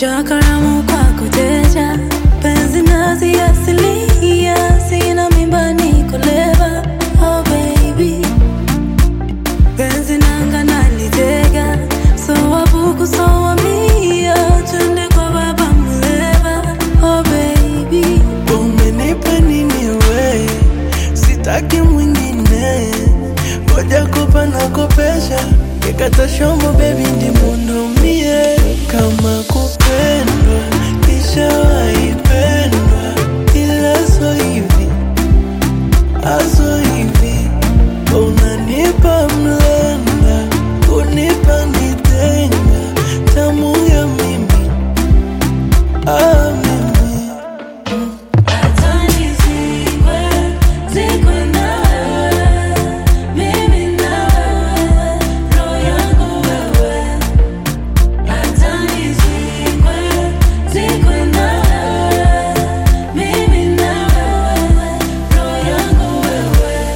Onja karamu kwako teja, penzi nazi asilia, sina mimba niko leva, oh baby. Penzi nanga nalitega, so wabuku so wamia, twende kwa baba mleva, oh baby. Umenipa nini we, sitaki mwingine, ngoja kopa na kopesha, nikata shombo baby ndi mundomie, kama kupendwa nishawahi pendwa, ila so hivi aso hivi, unanipa mlenda, unipa nitenga, tamu ya mimi ah, mimi Hata nizikwe, zikwe na wewe, mimi na wewe, roho yangu wewe. Hata nizikwe, zikwe na wewe, mimi na wewe, roho yangu wewe.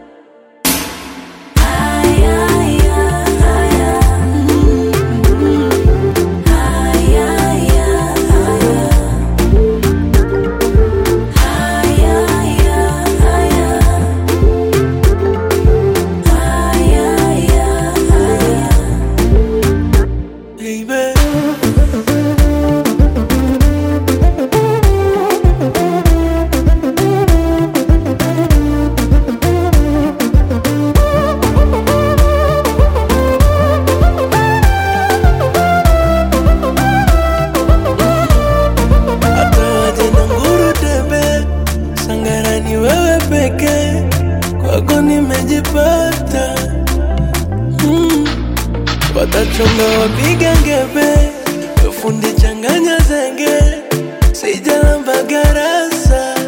Aya, aya, aya. Aya, aya, aya. baby. Hata waje na nguru debe, Sangara ni wewe pekee, kwako nimejipata mm. Watachonga wapiga ngebe, fundi changanya zenge, sijalamba garasa